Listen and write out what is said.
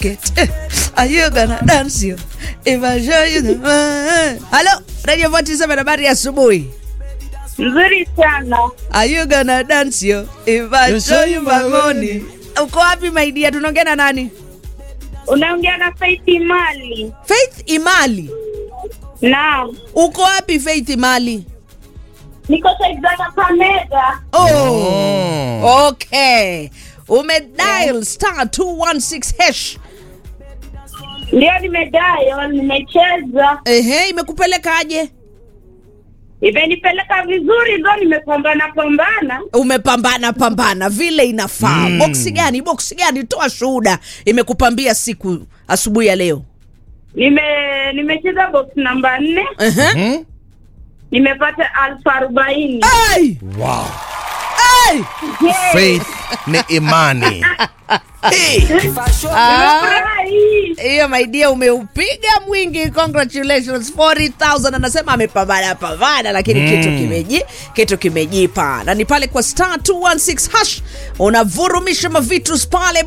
it. Are you gonna dance you? If I show you the Hello, Radio 47 habari ya asubuhi. Nzuri sana. Are you gonna dance you? If I show you my money. Uko wapi my dear? Tunaongea na nani? Unaongea na Faith Mali. Faith Imali. Naam. Uko wapi Faith Imali? Niko Saidana Pameda. Oh. Okay. Umedial star 216 hash. Ndio nimedayo, nimecheza. Ehe, imekupelekaje? Imenipeleka vizuri ndo nimepambana pambana. Umepambana pambana vile inafaa. Mm. Boksi gani? Boksi gani? Toa shuhuda. Imekupambia siku asubuhi ya leo. Nime nimecheza box namba nne, Ehe. nimepata alfu arobaini. Hey! Wow. Hey! Yeah. Faith ni imani. Hey. Ah, Nimefurahi. hiyo my dear umeupiga mwingi congratulations 40000 anasema amepambana pambana lakini mm. kitu kimeji kitu kimejipa na ni pale kwa star 216 hash unavurumisha mavitus pale